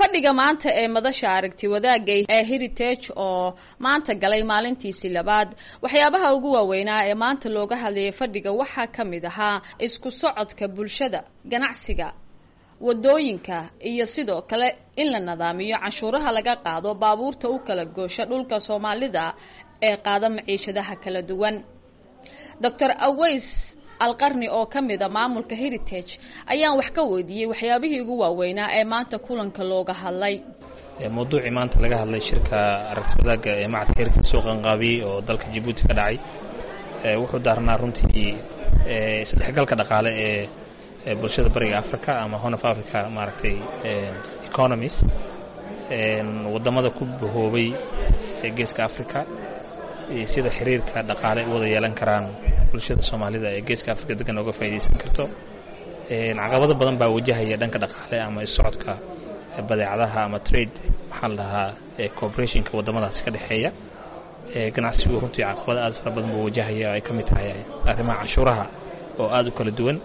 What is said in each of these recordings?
fadhiga maanta ee madasha aragti wadaagga ee heritage oo maanta galay maalintiisii labaad waxyaabaha ugu waaweynaa ee maanta looga hadlayay fadhiga waxaa ka mid ahaa isku socodka bulshada ganacsiga wadooyinka iyo sidoo kale in la nadaamiyo canshuuraha laga qaado baabuurta u kala goosha dhulka soomaalida ee qaada maciishadaha kala duwan doctor aways alqarni oo ka mid a maamulka heritage ayaan wax ka weydiiyey waxyaabihii ugu waaweynaa ee maanta kulanka looga hadlay mawduucii maanta laga hadlay shirka aragti wadaagga ee macadka heritage soo qanqaabiyey oo dalka jabuuti ka dhacay wuxuu daarnaa runtii isdhexgalka dhaqaale ee bulshada bariga africa ama horn of africa maaragtay economies waddamada ku bahoobay ee geeska africa sida xiriirka dhaqaale u wada yeelan karaan bulshada soomaalida ee geeska africa degan oga faa'iidaysan karto caqabado badan baa wajahaya dhanka dhaqaale ama isocodka badeecadaha ama trade maxaa la dhahaa cooperationka waddamadaasi ka dhexeeya ganacsigu runtii caqabado aad fara badan buu wajahaya ay ka mid tahay arrimaha canshuuraha oo aad u kala duwan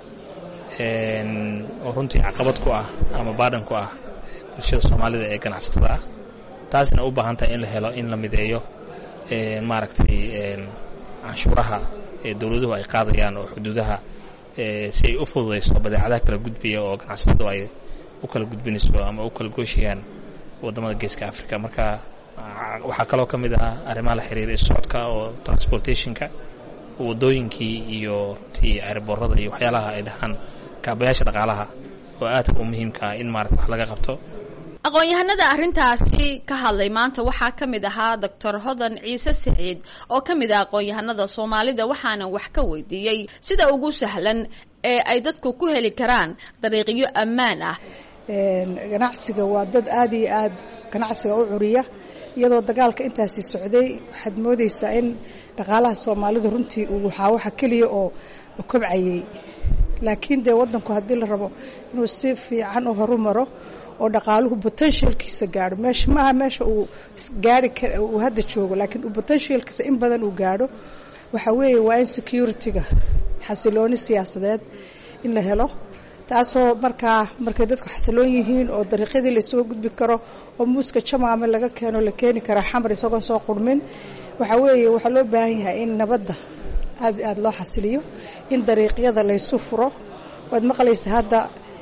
oo runtii caqabad ku ah ama baadhan ku ah bulshada soomaalida ee ganacsatada ah taasina u baahan tahay in la helo in la mideeyo maaragtay canshuuraha ee dowladuhu ay qaadayaan oo xuduudaha si ay u fududayso badeecadaha kala gudbaya oo ganacsatadu ay u kala gudbinayso ama u kala gooshayaan waddamada geeska africa marka waxaa kaloo ka mid ah arrimaha la xiriira isocodka oo transportationka waddooyinkii iyo runtii airboorada iyo waxyaalaha ay dhahaan kaabayaasha dhaqaalaha oo aadka u muhiimka ah in maarata wax laga qabto aqoon-yahanada arrintaasi ka hadlay maanta waxaa ka mid ahaa doctor hodan ciise siciid oo ka mid ah aqoon-yahanada soomaalida waxaana wax ka weydiiyey sida ugu sahlan ee ay dadku ku heli karaan dariiqyo ammaan ah ganacsiga waa dad aada iyo aada ganacsiga u curiya iyadoo dagaalka intaasi socday waxaad moodeysaa in dhaqaalaha soomaalida runtii uu waxaa waxa keliya oo kobcayay laakiin dee waddanku haddii la rabo inuu si fiican u horu maro oo dhaqaaluhu potentialkiisa gaadho meesha maaha meesha uu gaari kar uu hadda joogo laakiin uu potentialkiisa in badan uu gaadho waxa weeye waa in security-ga xasilooni siyaasadeed in la helo taasoo markaa markay dadku xasiloon yihiin oo dariiqyadii la isuga gudbi karo oo muuska jamaame laga keeno la keeni karaa xamar isagoon soo qurmin waxaa weeye waxaa loo baahan yahay in nabadda aad aada loo xasiliyo in dariiqyada laysu furo waad maqlaysa hadda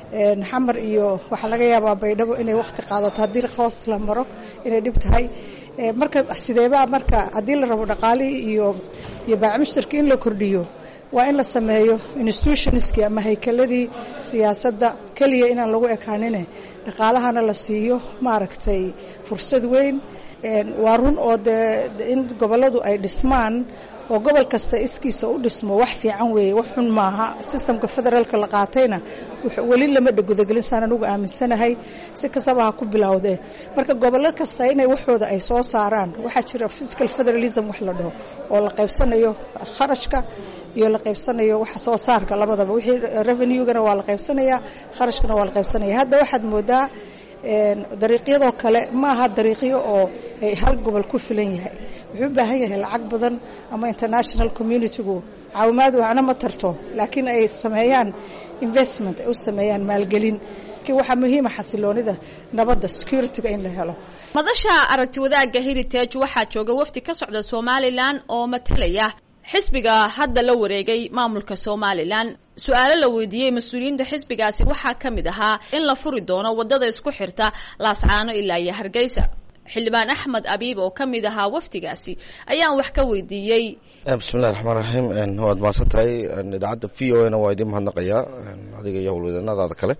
xamar iyo waxaa laga yaabaa baydhabo inay wakti qaadato haddii hoos la maro inay dhib tahay marka sideebaa marka haddii la rabo dhaqaalihii iyo iyo baacmushtarkii in la kordhiyo waa in la sameeyo institutionskii ama haykeladii siyaasadda keliya inaan lagu ekaanine dhaqaalahana la siiyo maaragtay fursad weyn waa run oo dee in gobolladu ay dhismaan oo gobol kasta iskiisa u dhismo wax fiican weeye wax xun maaha sistamka federaalka la qaatayna weli lama gudagelin saan anugu aaminsanahay si kastaba ha ku bilowdee marka gobollo kasta inay waxooda ay soo saaraan waxaa jira physical federalism wax la dhaho oo la qaybsanayo kharashka iyo la qaybsanayo waxa soo saarka labadaba wixii revenue-gana waa la qaybsanayaa kharashkana waa la qaybsanaya hadda waxaad moodaa dariiqyadoo kale maaha dariiqyo oo ay hal gobol ku filan yahay wuxuu u baahan yahay lacag badan ama international communitigu caawimaad waxna ma tarto laakiin ay sameeyaan investment ay u sameeyaan maalgelin waxaa muhiima xasiloonida nabadda security-ga in la helo madasha aragti wadaagga heritage waxaa jooga wafdi ka socda somalilan oo matalaya xisbiga hadda la wareegay maamulka somalilan su-aalo la weydiiyey mas-uuliyiinta xisbigaasi waxaa ka mid ahaa in la furi doono waddada isku xirta laascaano ilaa iyo hargeysa xildhibaan axmed abiib oo ka mid ahaa wafdigaasi ayaan wax ka weydiiyey bismillahi raxmaan raxiim waad mahadsan tahay idaacadda v o na waa idiin mahadnaqayaa adiga iyo howlwadeennadaada kale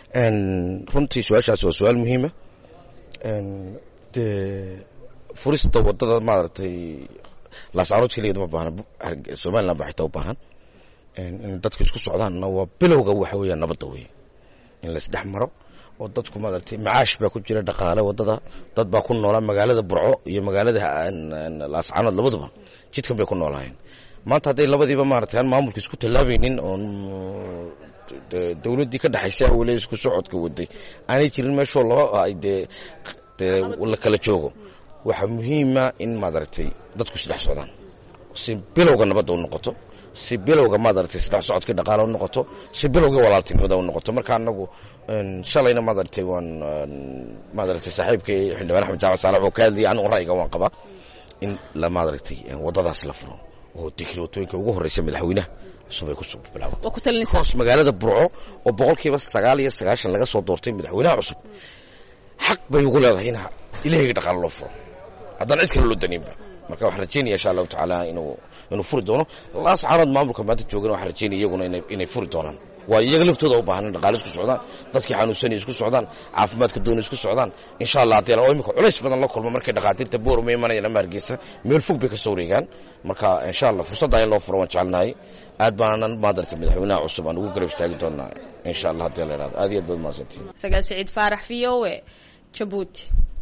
runtii su-aashaasi waa su-aal muhiima dee furista waddada maaragtay laascaanood keligeed ma baahna somalilan baa xitaa u baahan in dadka isku socdaanna waa bilowga waxa weeyaan nabadda wey in laisdhex maro oo dadku maaragtay macaash baa ku jira dhaqaale waddada dad baa ku noolaa magaalada burco iyo magaalada laascaanood labaduba jidkan bay ku noolaayeen maanta hadday labadiiba maaragtay aan maamulka isku tallaabaynin oon dowladdii ka dhexaysay awale isku socodka waday aanay jirin meeshoo loo ay dee dee la kala joogo waxaa muhiima in maaragtay dadku isdhex socdaan si bilowga nabadda u noqoto si bilowga maadaragtay saddex socodkii dhaqaale u noqoto si bilowgii walaaltinimada u noqoto marka anagu shalayna maadaragtay waan maadaragtay saaxiibkay xildhibaan axmed jaamac saalax oo ka hadlayay anigu ra'yiga waan qabaa in la maadaragtay waddadaas la furo oo digri waddooyinka ugu horreysa madaxweynaha cusub ay kusoo bilaabato hoos magaalada burco oo boqolkiiba sagaal iyo sagaashan laga soo doortay madaxweynaha cusub xaq bay ugu leedahay in ilaahiga dhaqaale loo furo haddaan cid kale loo daniinba marka waxaan rajeynaya insha allahu tacaala inuu inuu furi doono laas caanood maamulka maanta joogana waxaan rajeynaya iyaguna inay inay furi doonaan waayo iyaga laftooda u baahan in dhaqaale isku socdaan dadkii xanuunsanay isku socdaan caafimaadka doonay isku socdaan insha allah haddii oo imika culays badan la kulmo markay dhaqaatiirta boor uma imanayaan ama hargeysa meel fog bay ka soo wareegaan marka insha allah fursadda in loo furo waan jecelnahay aad baanan maadarta madaxweynaha cusub aan ugu garab istaagi doonaa insha allah haddii la yidhahdo aad iyo aad baad mahadsantihin sagaal siciid faarax v o e jabuuti